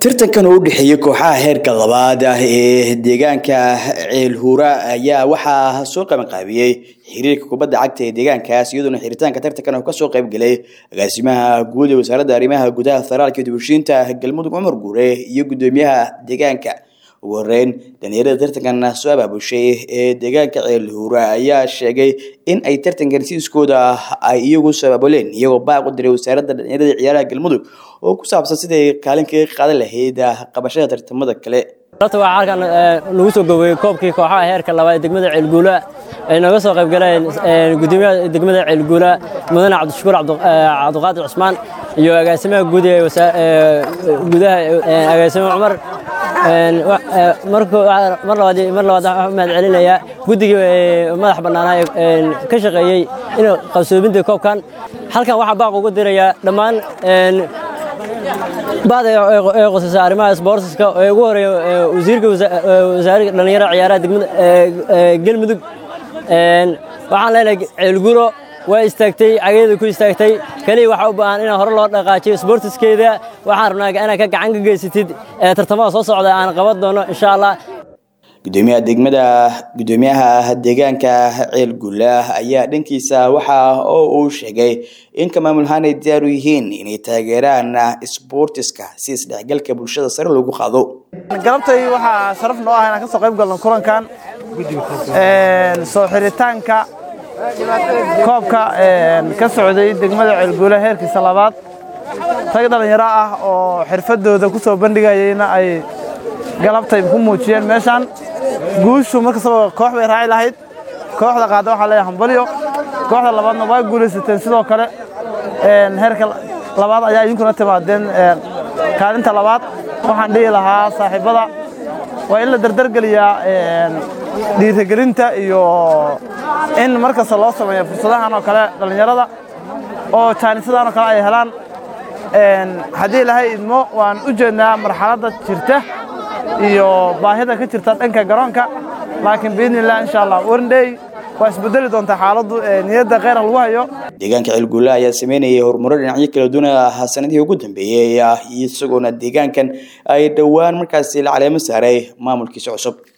tartankan oo u dhexeeyey kooxaha heerka labaad ah ee deegaanka ceelhuura ayaa waxaa soo qabanqaabiyey xiriirka kubadda cagta ee deegaankaas iyadoona xiritaanka tartankan oo kasoo qayb galay agaasimaha guud ee wasaaradda arrimaha gudaha federaalka dibushiinta galmudug cumar guure iyo guddoomiyaha deegaanka ugu horeyn dhalinyarada tartankan soo abaabushay ee deegaanka ceelhuura ayaa sheegay in ay tartankan siiskooda ay iyagu soo abaabuleen iyagoo baaq u diray wasaaradda dhalinyarada ciyaaraha galmudug oo ku saabsan siday kaalin kaga qaadan lahayd qabashada tartamada kale horta waxaa halkan lagu soo goobeyey koobkii kooxaha heerka labaad ee degmada ceelguula ay nooga soo qayb galeen gudoomiyaha degmada ceelguula mudane cabdishakuur cabdiqaadir cusmaan iyo agaasimaha guud ee gudaha agaasime cumar mar labaad mar labaad waxaan mahad celinayaa guddigii madax bannaanaa ee ka shaqeeyey in qabsoominta koobkan halkan waxaa baaq ugu dirayaa dhammaan bada ee qosaysa arrimaha sboortiska ee ugu horeeya wasiirka wasaaradda dhallinyarada ciyaaraha degmada galmudug waxaan leenahay ceelgulo waa istaagtay cageeda ku istaagtay keliya waxaa u baahan in hore loo dhaqaajiyo sboortiskeeda waxaan rabnaa inaad ka gacan ka geysatid tartamada soo socda aan qaban doono insha allah gudoomiyaha degmada gudoomiyaha deegaanka ceelgulla ayaa dhankiisa waxa oo uu sheegay in ka maamulahaan ay diyaar u yihiin inay taageeraan sboortiska si isdhexgalka bulshada sare loogu qaado galabtay waxaa sharaf noo ah inaan ka soo qayb galno kulankan soo xiritaanka koobka ka socday degmada ceelguula heerkiisa labaad rag dhallinyaro ah oo xirfadooda ku soo bandhigayeyna ay galabtay ku muujiyeen meeshaan guushu markastaba koox bay raaci lahayd kooxda qaada waxaa leeyahay hambalyo kooxda labaadna waa guulaysateen sidoo kale heerka labaad ayaa idinkuna timaadeen kaalinta labaad waxaan dhihi lahaa saaxiibbada waa in la dardargeliyaa dhiirigelinta iyo in mar kasta loo sameeyo fursadahan oo kale dhallinyarada oo jaanisadan oo kale ay helaan haddii ilaahay idmo waan u jeednaa marxaladda jirta iyo baahida ka jirta dhanka garoonka laakiin biidnillah insha allah warndhey waa isbedeli doontaa xaaladdu niyadda kheyra lagu hayo deegaanka ceelgulla ayaa sameynayay horumaro dhinacyo kala duwan ah sanadihii ugu dambeeyey isagoona deegaankan ay dhowaan markaasi la caleemo saaray maamulkiisa cusub